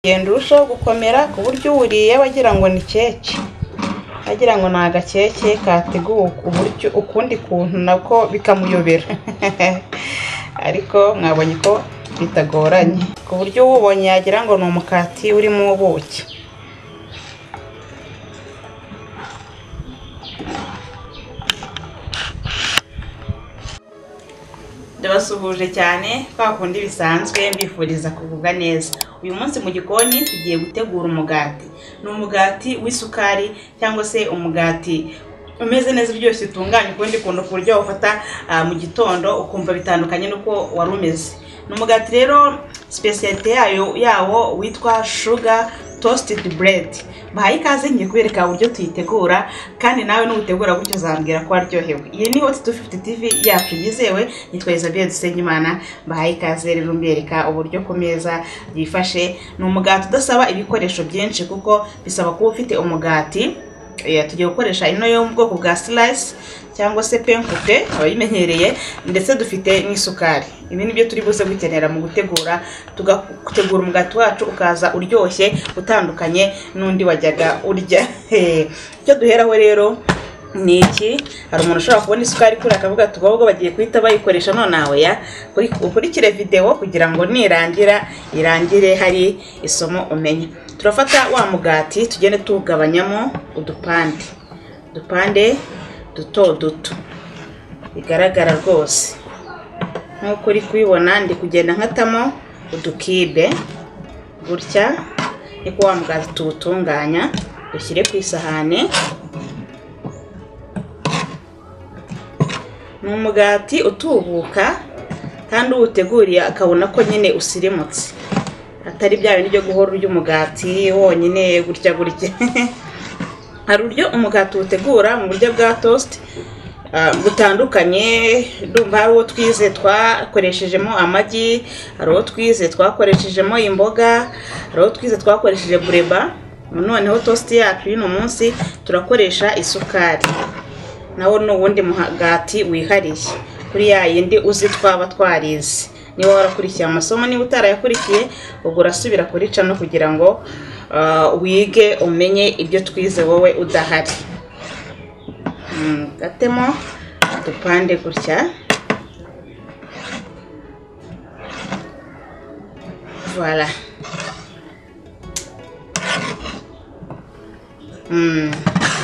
ugenda urushaho gukomera ku buryo uwuriye aba agira ngo ni keke, agira ngo ni agakeke kateguwe ukundi kuntu nako bikamuyobera ariko mwabonye ko bitagoranye ku buryo uwubonye yagira ngo ni umukati urimo ubuki. Ndabasuhuje cyane kwa kundi bisanzwe mbifuriza kugubwa neza. Uyu munsi mu gikoni tugiye gutegura umugati. Ni umugati w'isukari cyangwa se umugati umeze neza uryoshye utunganya ukundi kuntu ku buryo wawufata mu gitondo ukumva bitandukanye n'uko wari umeze. Ni umugati rero sipesiyalite yayo yawo witwa shuga tositedi buredi. Bahaye ikaze ngiye kubereka uburyo tuyitegura kandi nawe nuwutegura gutyo uzambwira ko waryohewe. Iyi ni Hot 250 TV yacu yizewe nitwa Isabelle Dusenyimana mbahaye ikaze rero mbereka uburyo ku meza byifashe. Ni umugati udasaba ibikoresho byinshi kuko bisaba kuba ufite umugati Eh, tugiye gukoresha ino yo mu bwoko bwa silayisi cyangwa se penkupe abayimenyereye ndetse dufite n'isukari ibi ni byo turi buze gukenera mu gutegura tugategura umugati wacu ukaza uryoshye utandukanye n'undi wajyaga urya icyo duheraho rero ni iki hari umuntu ushobora kubona isukari kuri akavuga ati ubwo bagiye guhita bayikoresha none aho ya ukurikire videwo kugira ngo nirangira irangire hari isomo umenye turafata wa mugati tugende tuwugabanyamo udupande udupande duto duto bigaragara rwose nk'uko uri kubibona ndi kugenda nkatamo udukibe gutya niko wa mugati tuwutunganya dushyire ku isahani ni umugati utubuka kandi uwuteguriye akabona ko nyine usirimutse atari bya bindi byo guhora urya umugati wonyine gutya gutya hari uburyo umugati uwutegura mu buryo bwa tositi butandukanye ndumva hari uwo twize twakoreshejemo amagi hari uwo twize twakoreshejemo imboga hari uwo twize twakoresheje bureba noneho tositi yacu y'uno munsi turakoresha isukari nawo ni uwundi mugati wihariye kuri ya yindi uzi twaba twarize niba warakurikiye amasomo niba utarayakurikiye ubwo urasubira kuri cano kugira ngo wige umenye ibyo twize wowe udahari gatemo udupande gutya voilà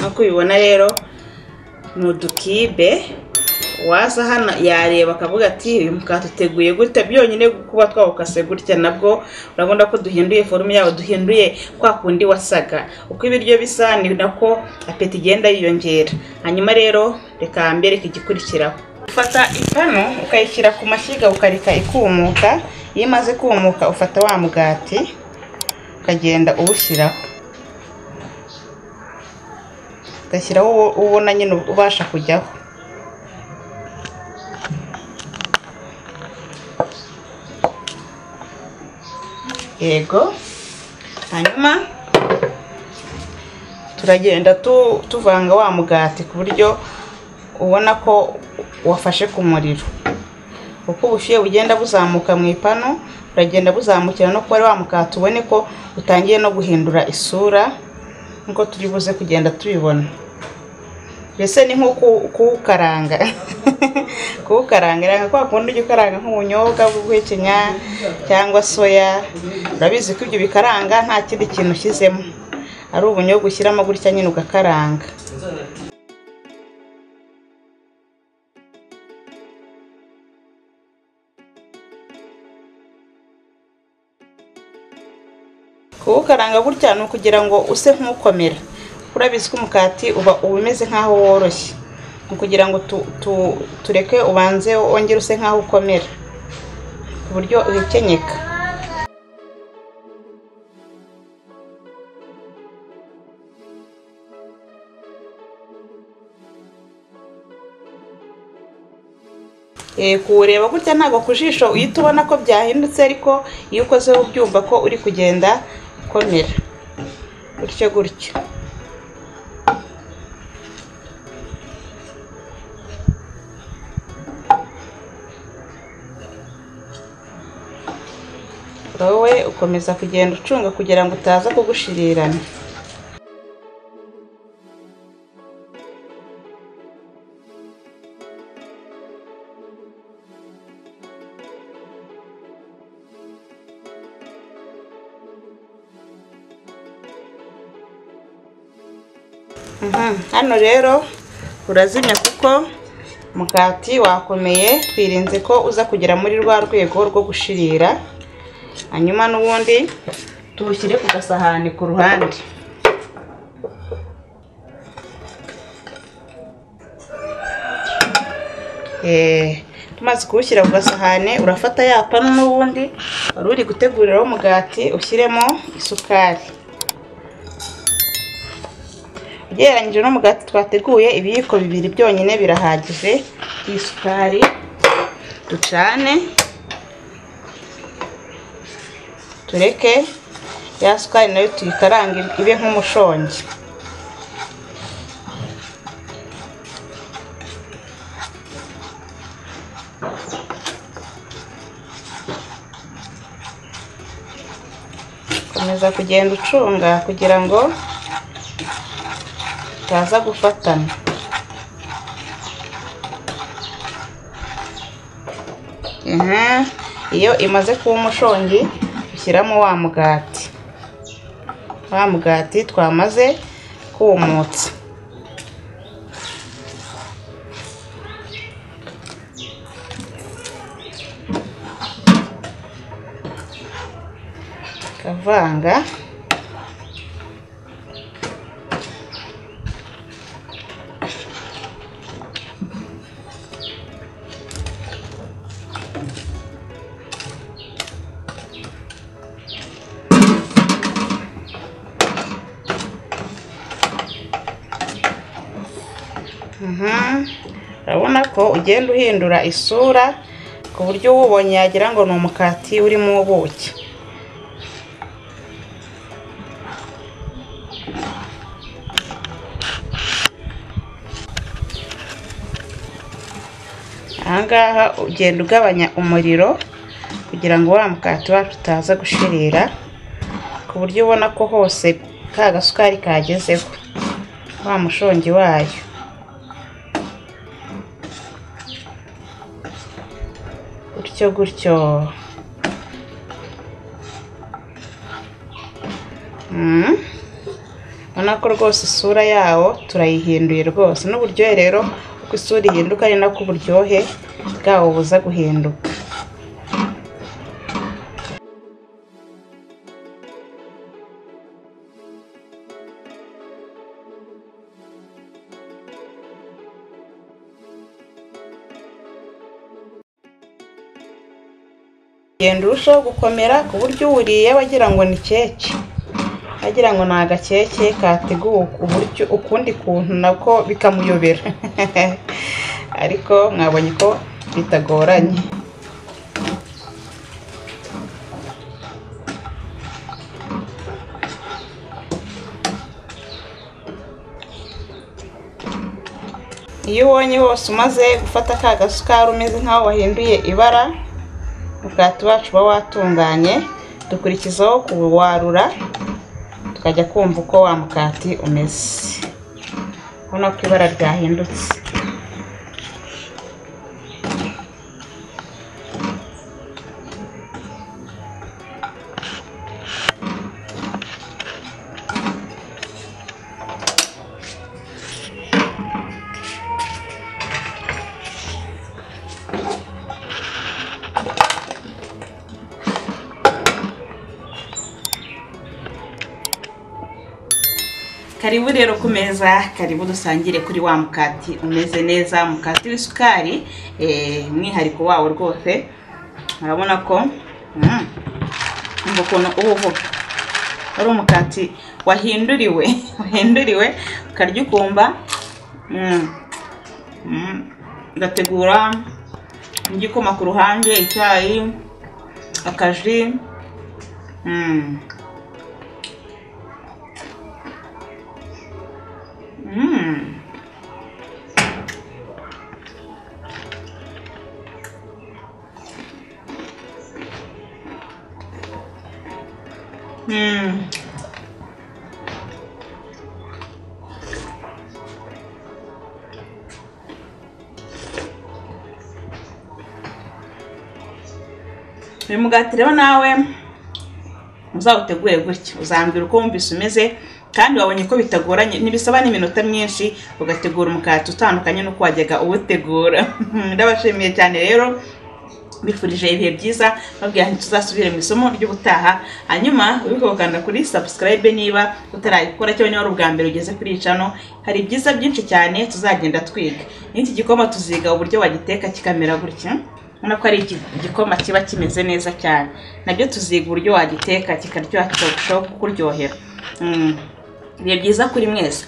nk'uko ubibona rero ni udukibe waza hano yareba akavuga ati uyu mukati uteguye gutya byonyine kuba twawukase gutya nabwo urabona ko duhinduye forume yawo duhinduye kwa kundi wasaga uko ibiryo bisa ni nako apeti igenda yiyongera hanyuma rero reka mbereke igikurikiraho ufata ipanu ukayishyira ku mashyiga ukareka ikumuka iyo imaze kumuka ufata wa mugati ukagenda uwushyiraho ugashyiraho uwo ubona nyine ubasha kujyaho yego hanyuma turagenda tuvanga wa mugati ku buryo ubona ko wafashe ku muriro uko ubushyuhe bugenda buzamuka mu ipanu uragenda buzamukira no kuba ari wa mugati ubone ko utangiye no guhindura isura nk'uko turi buze kugenda tubibona mbese ni nko kuwukaranga kuwukaranga kwa kundi ujya ukaranga nk'ubunyobwa bw'ubuhekenya cyangwa soya urabizi ko ibyo bikaranga nta kindi kintu ushyizemo ari ubunyobwa ushyiramo gutya nyine ugakaranga kuwukaranga gutya ni ukugira ngo use nk'ukomera urabizi ko umukati uba uba umeze nk'aho woroshye ni ukugira ngo tureke ubanze wongere use nk'aho ukomera ku buryo uhekenyeka kuwureba gutya ntabwo ku jisho uhita ubona ko byahindutse ariko iyo ukozeho ubyumva ko uri kugenda ukomera gutyo gutyo wowe uko komeza kugenda ucunga kugira ngo utaza kugushirirana Mhm, hano rero urazimya kuko umugati wakomeye twirinze ko uza kugera muri rwa rwego rwo gushirira hanyuma n'ubundi tuwushyire ku gasahani ku ruhande Eh, tumaze kuwushyira ku gasahani urafata ya panu n'ubundi wari uri guteguriraho umugati ushyiremo isukari ugereranyije n'umugati twateguye ibiyiko bibiri byonyine birahagije isukari ducane tureke ya sukari nayo tuyikarange ibe nk'umushongi komeza kugenda ucunga kugira ngo bitaza gufatana Aha, iyo imaze kuba umushongi ushyiramo wa mugati wa mugati twamaze kumutsa kavanga Mhm. urabona ko ugenda uhindura isura ku buryo uwubonye yagira ngo ni umukati urimo ubuki ahangaha ugenda ugabanya umuriro kugira ngo wa mukati wacu utaza gushirira ku buryo ubona ko hose ka gasukari kagezeho wa mushongi wayo gutyo gutyo Mm. ubona ko rwose isura yawo turayihinduye rwose n'uburyohe rero uko isura ihinduka ari nako uburyohe bwawo buza guhinduka ugenda urushaho gukomera ku buryo uwuriye aba agira ngo ni keke agira ngo ni agakeke kateguwe ku buryo ukundi kuntu nako bikamuyobera ariko mwabonye ko bitagoranye iyo ubonye hose umaze gufata ka gasukari umeze nk'aho wahinduye ibara umugati wacu uba watunganye dukurikizaho kuwarura tukajya kumva uko wa mukati umeze ubona ko ibara ryahindutse karibu rero ku meza karibu dusangire kuri wa mukati umeze neza mukati w'isukari eh, umwihariko wawo rwose urabona ko mm, umva ukuntu uba uvuga ari umukati wahinduriwe wahinduriwe ukarya ukumva mm, mm, ugategura igikoma ku ruhande icyayi akaji mm. Mm. uyu mugati rero nawe uzawutegure gutya uzambwira uko wumvise umeze kandi wabonye ko bitagoranye ntibisaba n'iminota myinshi ugategura umukati utandukanye n'uko wajyaga uwutegura ndabashimiye cyane rero bifurije ibihe byiza babwira nti tuzasubire mu isomo ry'ubutaha hanyuma wibuke gukanda kuri subscribe niba utarayikora cyangwa niba ari ubwa mbere ugeze kuri iyi cano hari ibyiza byinshi cyane tuzagenda twiga n'iki gikoma tuziga uburyo wagiteka kikamera gutya ubona ko ari iki- igikoma kiba kimeze neza cyane nabyo tuziga uburyo wagiteka kikaryoha kikarushaho kukuryohera Mm. ibihe byiza kuri mwese